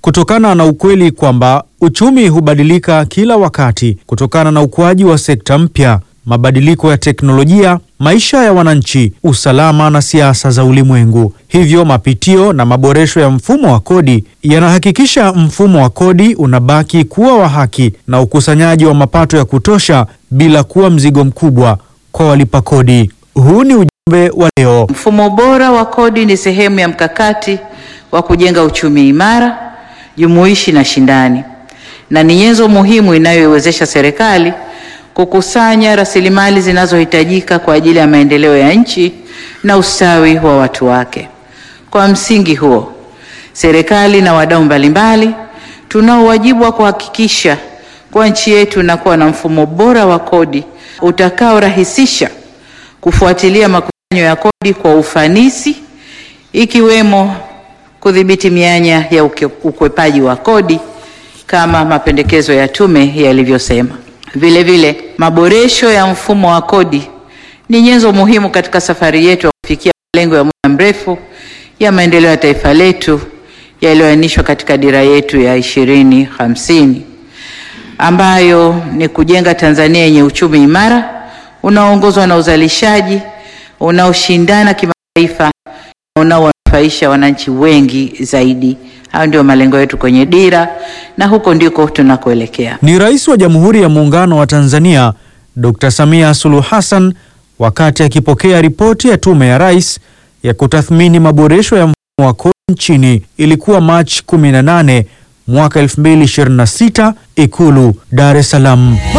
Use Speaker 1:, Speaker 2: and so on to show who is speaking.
Speaker 1: kutokana na ukweli kwamba uchumi hubadilika kila wakati kutokana na ukuaji wa sekta mpya, mabadiliko ya teknolojia, maisha ya wananchi, usalama na siasa za ulimwengu. Hivyo mapitio na maboresho ya mfumo wa kodi yanahakikisha mfumo wa kodi unabaki kuwa wa haki na ukusanyaji wa mapato ya kutosha bila kuwa mzigo mkubwa kwa walipa kodi. Huu ni ujumbe wa leo.
Speaker 2: Mfumo bora wa kodi ni sehemu ya mkakati wa kujenga uchumi imara, jumuishi na shindani, na ni nyenzo muhimu inayoiwezesha serikali kukusanya rasilimali zinazohitajika kwa ajili ya maendeleo ya nchi na ustawi wa watu wake. Kwa msingi huo, serikali na wadau mbalimbali tunao wajibu wa kuhakikisha kuwa nchi yetu inakuwa na mfumo bora wa kodi utakaorahisisha kufuatilia makusanyo ya kodi kwa ufanisi, ikiwemo kudhibiti mianya ya uke- ukwepaji wa kodi kama mapendekezo ya tume yalivyosema. Vile vile, maboresho ya mfumo wa kodi ni nyenzo muhimu katika safari yetu ya kufikia malengo ya muda mrefu ya maendeleo ya taifa letu yaliyoainishwa katika dira yetu ya ishirini hamsini ambayo ni kujenga Tanzania yenye uchumi imara unaoongozwa na uzalishaji unaoshindana kimataifa na unaowanufaisha wananchi wengi zaidi. Hayo ndio malengo yetu kwenye dira na huko ndiko tunakoelekea.
Speaker 1: Ni Rais wa Jamhuri ya Muungano wa Tanzania Dr. Samia Suluhu Hassan wakati akipokea ripoti ya Tume ya Rais ya kutathmini maboresho ya mfumo wa kodi nchini. Ilikuwa Machi 18 mwaka 2026, Ikulu, Dar es Salaam.